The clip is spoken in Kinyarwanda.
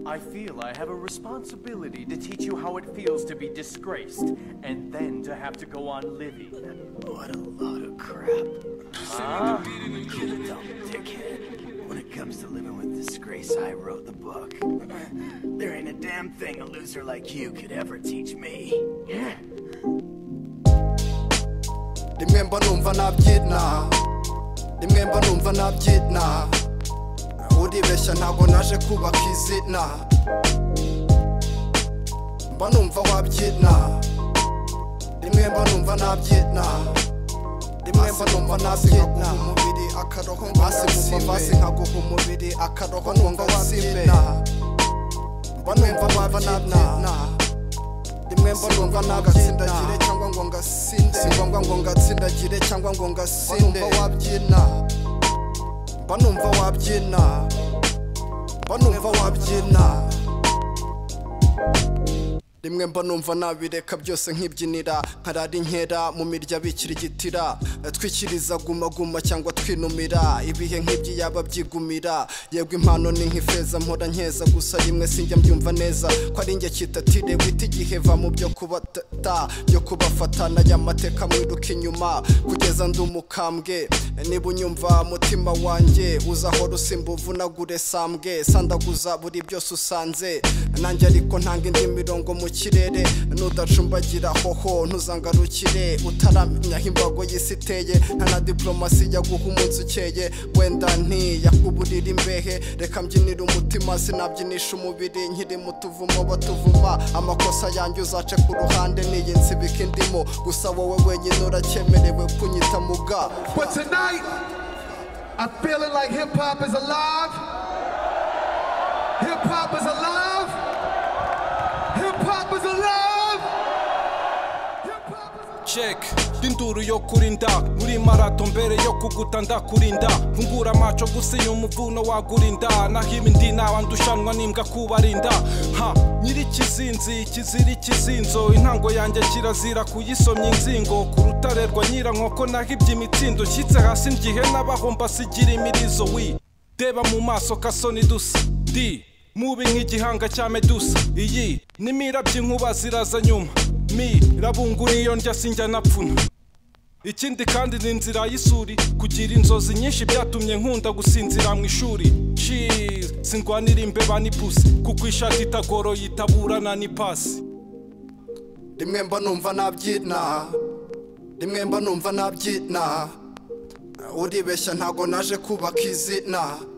I feel I have a responsibility to teach you how it feels to be disgraced and then to have to go on living. What a load of crap. Huh? You dumb dickhead. When it comes to living with disgrace, I wrote the book. There ain't a damn thing a loser like you could ever teach me. rimwemba numva nabyina rimwemba numva nabyina uribeshya ntabwo naje kubaka izina mba numva wabyina rimwemba numva nabyina rimwemba numva nabyina umubiri akaroho basi kuva basi nkaguha umubiri akaroho numva wabyina mba numva wabyina rimwe mba ngombwa nagatsindagire cyangwa ngo ngasinde si ngombwa ngo ngatsindagire cyangwa ngo ngasinde mba wabyina mba numva wabyina mba numva wabyina rimwe mba numva nabireka byose nk'ibyinira nkarara inkera mu mirya bikirigitira twikiriza gumaguma cyangwa twinumira ibihe nk'ibyo yaba byigumira yego impano ni nk'ifeza mpora nkeza gusa rimwe sinjya mbyumva neza ko ari njye kitatire wita igihe va mu byo kubata byo kubafatana y'amateka mwiruka inyuma kugeza ndi umukambwe niba unyumva mutima wanjye uzahora usimba uvunagure sambwe sandaguza buri byose usanze nanjye ariko ntanga indi mirongo mu kirere nudacumbagira hoho ntuzangarukire utaramenya aho imbago y'isi iteye nta na diporomasi ijya guha umunsi ukeye wenda ntiyakuburira imbehe reka mbyinira umutima sinabyinisha umubiri nkiri mu tuvumo batuvuma amakosa yanjye uzace ku ruhande niyi nsibika indimo gusa wowe wenyine uracyemerewe kunyita muga But tonight, I'm feeling like hip hop is alive. Hip hop is alive. Hip hop is alive. Hip hop is alive. check ndinduru yo kurinda muri marato mbere yo kuguta ndakurinda fungura amaco gusa iyo umuvuno wagurinda naho ibindi ndushanwa n'imbwa kubarinda ha nyiri ikizinzi kizira ikizinzo intango yanjye kirazira kuyisomya inzingo ku rutare rwa nyirankoko naho iby'imitsindo nshyitse hasi ngihe n'abaho mbasigira imirizo wi deba mu maso kasoni dusa di mubi nk'igihanga cya medusa iyi n'imirabyo inkuba ziraza nyuma mi rabungura iyo ndya sinjya napfuna ikindi kandi ni inzira y'isuri kugira inzozi nyinshi byatumye nkunda gusinzira mu ishuri Cheese, singwanira imbeba n'ipusi kuko ishati itagoroye itaburana n'ipasi rimwe mba numva nabyina rimwe mba numva nabyina uribeshya ntago naje kubaka izina